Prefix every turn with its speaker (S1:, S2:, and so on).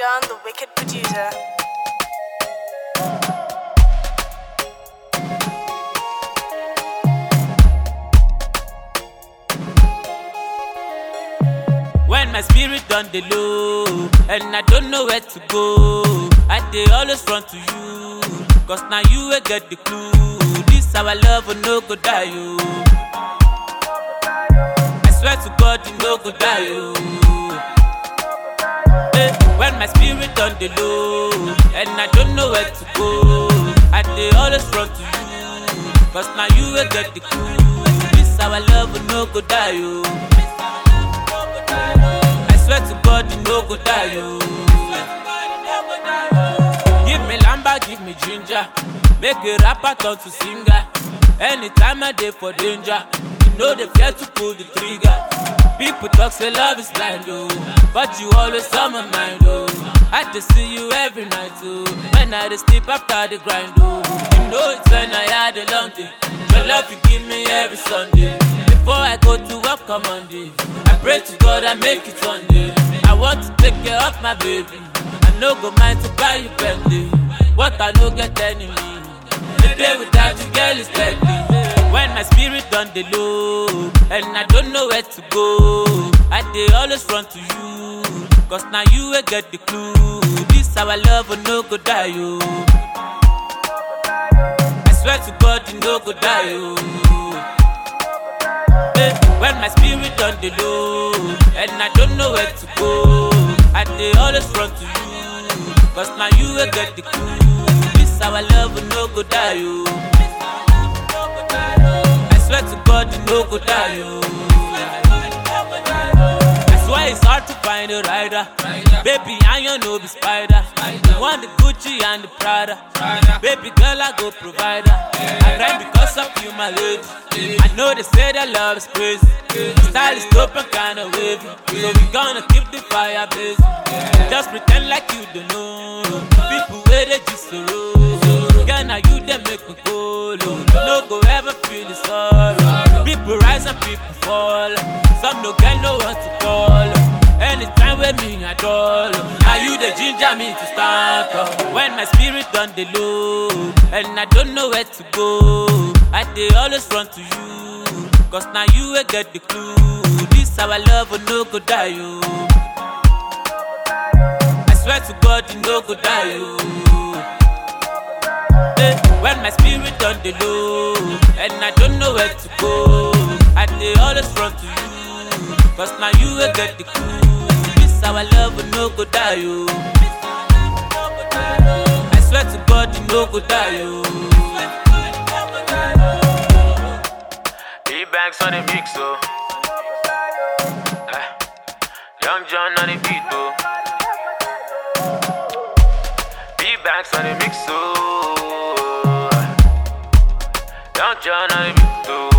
S1: John, the wicked producer.
S2: When my spirit done the low and I don't know where to go, I dey always run to you. Cause now you will get the clue. This our love will no go die, you. I swear to God, you no go die, you. Eh, when my spirit done the low and I don't know where to go, I dey always run to you. Cause now you will get the clue. This our love will no go die, you. I swear to God, you no go die, yo. Give me lamba, give me ginger. Make a rapper turn to singer. Anytime I dey for danger, you know they fear to pull the trigger. People talk say love is blind, oh, but you always on my mind, oh. I just see you every night, oh. When I dey sleep after the grind, oh. You know it's when I had a long day. Your love you give me every Sunday. Before I go to work on Monday, I pray to God I make it one day. I want to take care of my baby. I no go mind to buy you Bentley. What I no get enemy. The day without you, girl, is deadly. When my spirit done the low and I don't know where to go, I dey always run to you. Cause now you will get the clue. This our love will no go die, yo. I swear to God, you no go die, yo. Eh, When my spirit on the low and I don't know where to go, I dey always run to you. Cause now you will get the clue. This our love will no go die, yo. I swear to God, you no go die, yo. That's why it's hard to find a rider. Baby, I you no be spider. You want the Gucci and the Prada. Baby girl, I go provider. I grind because of you, my lady. I know they say that love is crazy. My style is dope and kinda wavy. So we gonna keep the fire blazing. Just pretend like you don't know. People where they just so low. Girl, now you they make me go low. No go ever feel the sorrow. People rise and people fall. Some no get no one to call. Anytime with me at all. Now you the ginger me to start up. When my spirit on the low and I don't know where to go, I dey always run to you. Cause now you will get the clue. This our love will no go die, yo. I swear to God, you no go die, yo. Eh, When my spirit on the low and I don't know where to go, I dey always run to you. Cause now you will get the clue. This our love will no go die, yo. I swear to God, you no go die, yo.
S3: E-Banks on the mix, oh. Eh. Young John on the beat, oh. E-Banks on the mix, oh. Young John on the beat, oh.